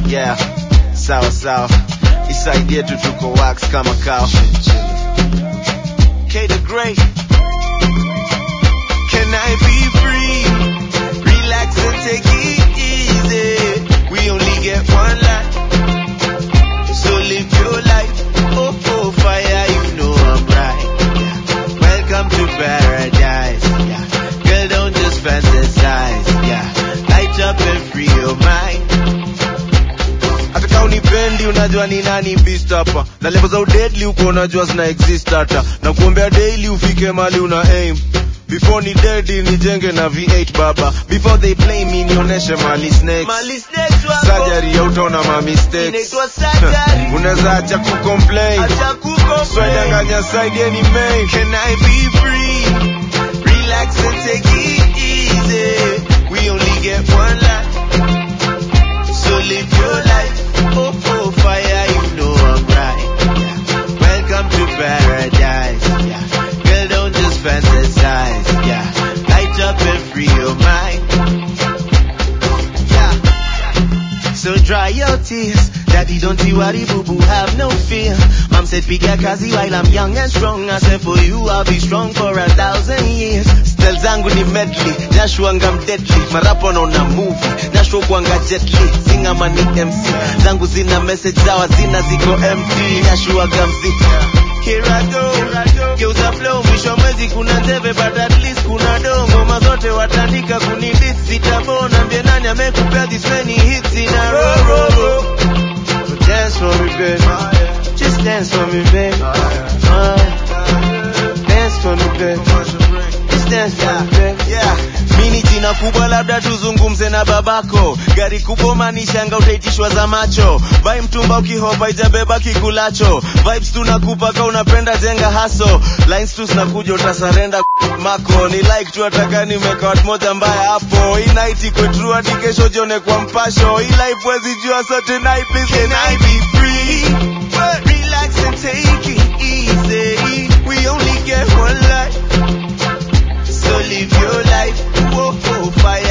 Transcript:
yeah sawa sawa isaidie tu tuko wax kama kao K the great can I be free relax and take it easy we only get one life so live your life oh oh fire you know I'm right yeah. welcome to paradise yeah girl don't just fantasize yeah light up and free your mind hata kama unipendi unajua ni nani beast hapa na level za udedli uko unajua zina exist hata na kuombea daily ufike mali una aim before ni dedi nijenge na v8 baba before they play me nionyeshe mali snakes Mali snakes wako. surgery ya utaona ma mistakes Inaitwa surgery. unaweza acha kucomplain Acha kukomplain. swedanganya side any main can i be free relax and take it easy we only get one life so live your life. Oh, oh, fire, you know I'm right. Yeah. Welcome to paradise. Yeah. Girl, don't just fantasize. Yeah. Light up and free your mind. Yeah. So dry your tears. Daddy, don't you worry, boo boo, have no fear. Mom said, piga kazi while I'm young and strong. I said, for you, I'll be strong for a thousand years. Stel zangu ni medley, nashuanga mdeadly. Marapo naona movie, nashuo kuanga jetly. Singa mani MC, zangu zina message zawa zina ziko empty. Nashuaga mziki. Here I go, geuza flow, mwisho mwezi kuna ndeve, but at least kuna dongo. Mazote watandika kunidis, sitabona. Mbie nani amekupea this many hits in a row, row, row. So dance for me, babe. Just dance for me, babe. Uh, dance for me, babe. Just dance for me, babe. Yeah. Mini jina kubwa labda tuzungumze na babako gari kubwa manishanga utaitishwa za macho vai mtumba ukihopa ijabeba kikulacho vibes tunakupa ka unapenda jenga haso lines tu zinakuja utasarenda mako ni like tu ataka nimeka watu moja mbaya hapo hii night iko true hadi kesho jione kwa mpasho hii life wezi jua so tonight please can I be free relax and take it easy we only get one life so live your life. Whoa, whoa, fire.